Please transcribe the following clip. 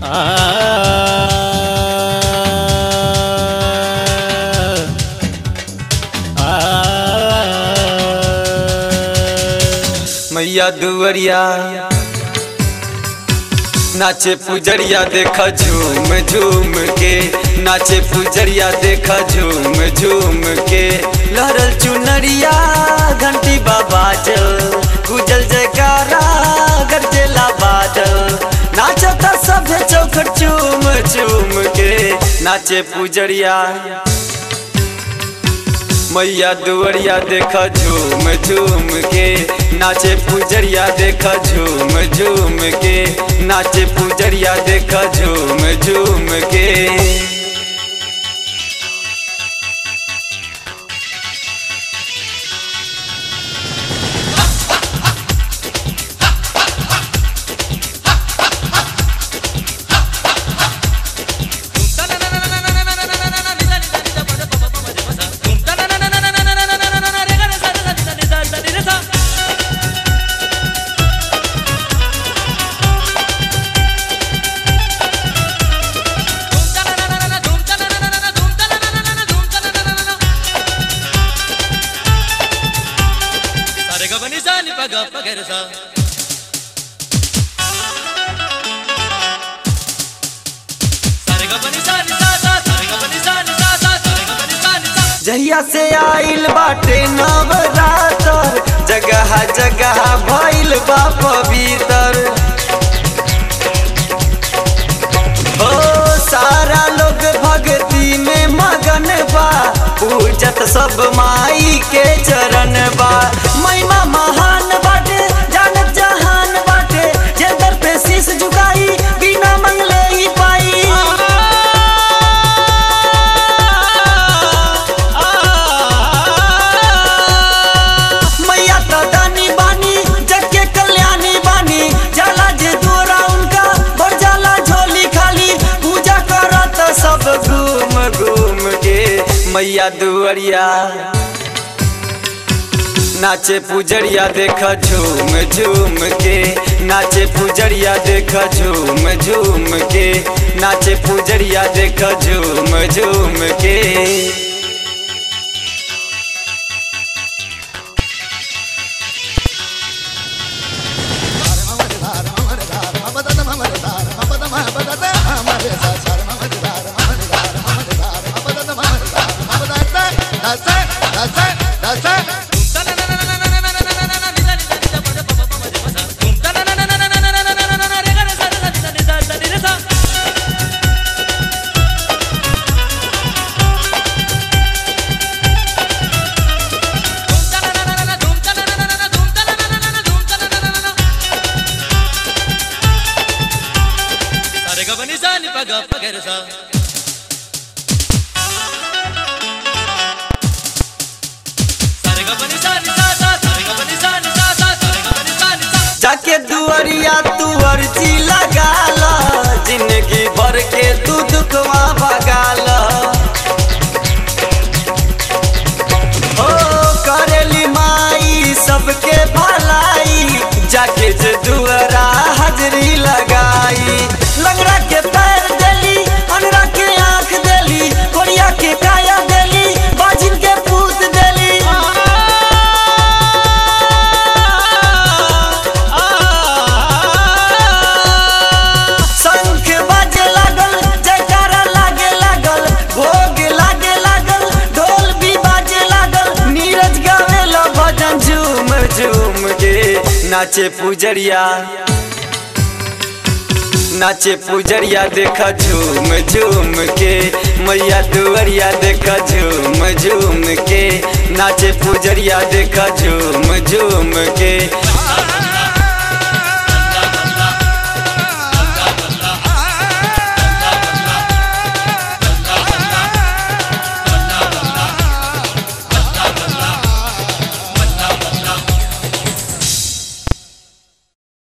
मैया दुवरिया नाचे पुजरिया देखा झूम झूम के नाचे पुजरिया देखा झूम झूम के लहरल चुनरिया घंटी बाबा जल गुजल जयकारा गरजेला बादल नाचता सभे चौखट चूम चूम के नाचे पुजरिया मैया दुवरिया देखा झूम झूम के नाचे पुजरिया देखा झूम झूम के नाचे पुजरिया देखा झूम झूम के जहिया से आइल बाटे नवरातर जगह जगह भइल बा पवित्र हो सारा लोग भक्ति में मगन बा पूजत सब माई के चरण बा महिमा महान बाटे जानत जहान बाटे जे दर पे शीश झुकाई बिना मंगले ही पाई मैया तो दानी बानी जग के कल्याणी बानी जाला जे दूरा उनका बढ़ जाला झोली खाली पूजा करत सब घूम घूम के मैया दुअरिया नाचे पुजरिया देखा झूम झूम के नाचे पुजरिया देखा झूम झूम के नाचे पुजरिया देखा झूम झूम के जाके दुअरिया तू अर्जी लगाल जिंदगी भर के तू दुखवा भगाल ओ करेली माई सबके भलाई जाके जे दुअरा हाजरी लगाई लंगड़ा के पैर देली अनरा के आंख देली कोरिया के काया देली बाजिन के पूत देली शंख बाजे लागल जयकारा लागे लागल भोग लागे लागल ढोल भी बाजे लागल नीरज गावेला भजन झूम झूम के नाचे पुजरिया नाचे पुजरिया देखा झूम झूम के मैया दुवरिया देखा झूम झूम के नाचे पुजरिया देखा झूम झूम के